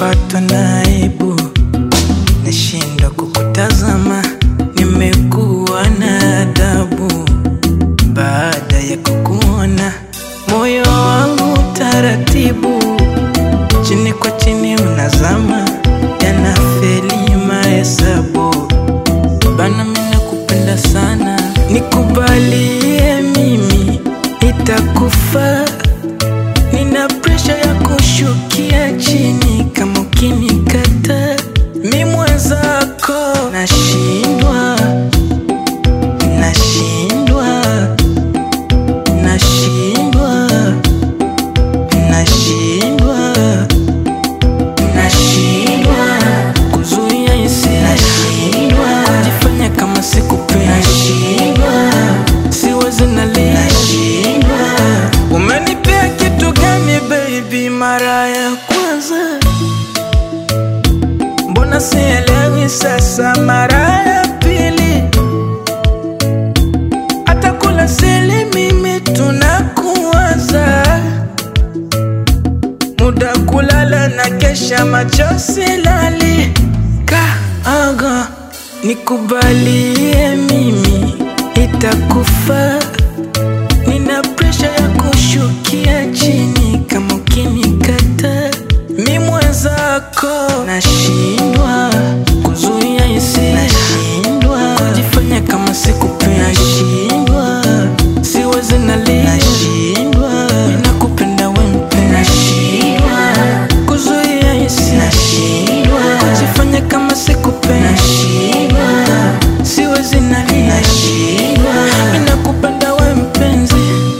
nishapatwa na aibu, nashindwa kukutazama, nimekuwa na adabu baada ya kukuona, moyo wangu taratibu, chini kwa chini unazama, yanafeli mahesabu bana, mimi nakupenda sana, nikubalie mimi, itakufa Nina presha ya kushukia chini kama ukinikata, mi mwenzako nashindwa, nashindwa, nashindwa, nashindwa, nashindwa kuzuia hisia, nashindwa kujifanya kama sikupendi, nashindwa siwezi nalia, nashindwa Umenipea kitu gani baby mara ya kwanza? Mbona sielewi sasa mara ya pili? Hata kula sili mimi tunakuwaza, muda kulala na kesha macho silali. Kaaga nikubalie mimi, itakufa Nina presha ya kushukia chini kama ukinikata, mi mwenzako nashindwa kuzuia hisia, nashindwa kujifanya kama sikupendi, nashindwa siwezi nalia, nashindwa nakupenda we mpenzi, nashindwa kuzuia hisia, nashindwa kujifanya kama sikupendi, nashindwa siwezi nalia, nashindwa nakupenda we mpenzi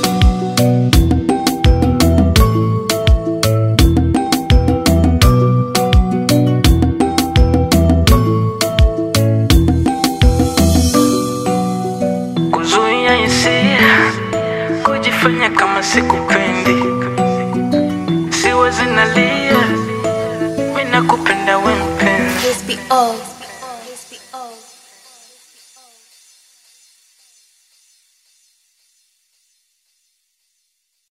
kuzuia hisia, kujifanya kama sikupendi, siwezi nalia, mimi nakupenda we mpenzi. Crispy O.